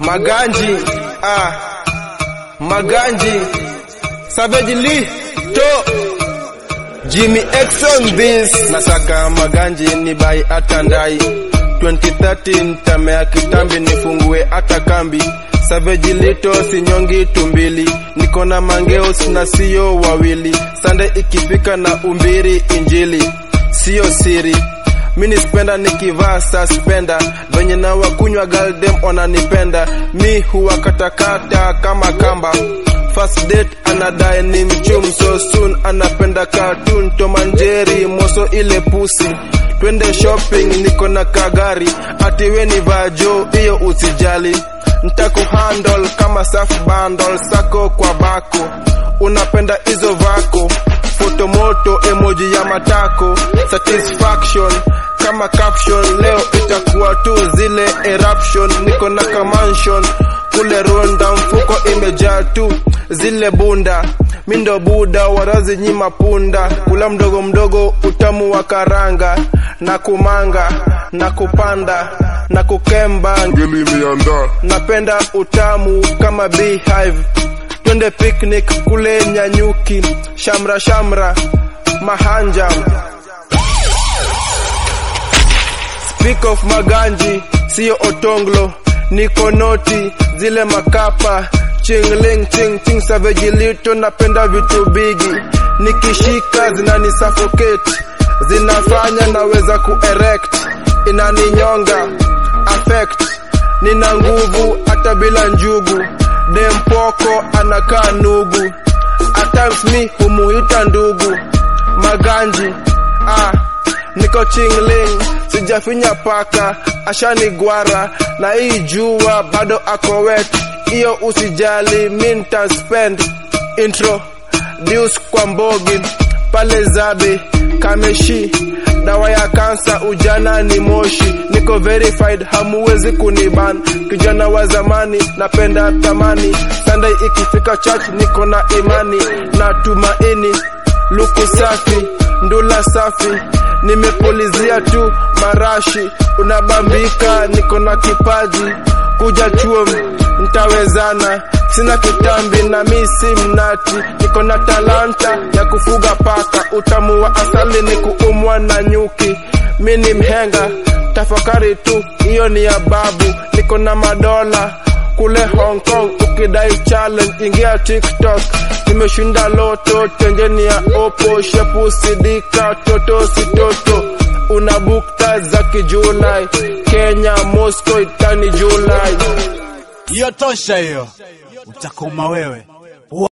Maganji, ah, Maganji, Savage Lee, to Jimmy X on this. Nasaka Maganji ni bai atandai 2013 tamea kitambi nifungue hata kambi Savage Lito sinyongi tumbili niko na mangeos na sio wawili Sande ikifika na umbiri injili sio siri mini spenda nikivaa suspenda venye na wakunywa galdem wananipenda mi huwa katakata kama kamba First date anadai ni mchum so soon anapenda cartoon tomanjeri moso ile pusi twende shopping niko na kagari ati we ni vajo hiyo usijali ntakuhandle kama saf bundle sako kwa bako unapenda hizo vako fotomoto emoji ya matako satisfaction kama caption leo itakuwa tu zile eruption niko na kamansion kule ronda mfuko imejaa tu zile bunda mindo buda warazi nyima punda kula mdogo mdogo utamu wa karanga na kumanga na kupanda na kukemba ngeli imeandaa napenda utamu kama beehive twende picnic kule nyanyuki shamra shamra mahanja speak of maganji siyo otonglo niko noti zile makapa chingling ching ching savage lito napenda vitu bigi nikishika zinani suffocate zinafanya naweza kuerect inaninyonga affect nina nguvu hata bila njugu dempoko anakaa nugu at times mi humuita ndugu maganji ah niko chingling sijafinya paka ashanigwara na hii jua bado ako wet hiyo usijali mi ntaspend intro dius kwa mbogi pale zabe kameshi dawa ya kansa ujana ni moshi niko verified hamuwezi kuniban kijana wa zamani napenda thamani sunday ikifika church niko na imani na tumaini luku safi ndula safi nimepulizia tu marashi unabambika niko na kipaji kuja chuo ntawezana sina kitambi na mi si mnati niko na talanta ya kufuga paka utamu wa asali ni kuumwa na nyuki mi ni mhenga tafakari tu hiyo ni ya babu niko na madola kule Hong Kong ukidai challenge ingia TikTok nimeshinda loto tenjeni ya opo shepu sidika toto sitoto una bukta za kijulai Kenya Moscow itani Julai hiyo tosha hiyo utakoma wewe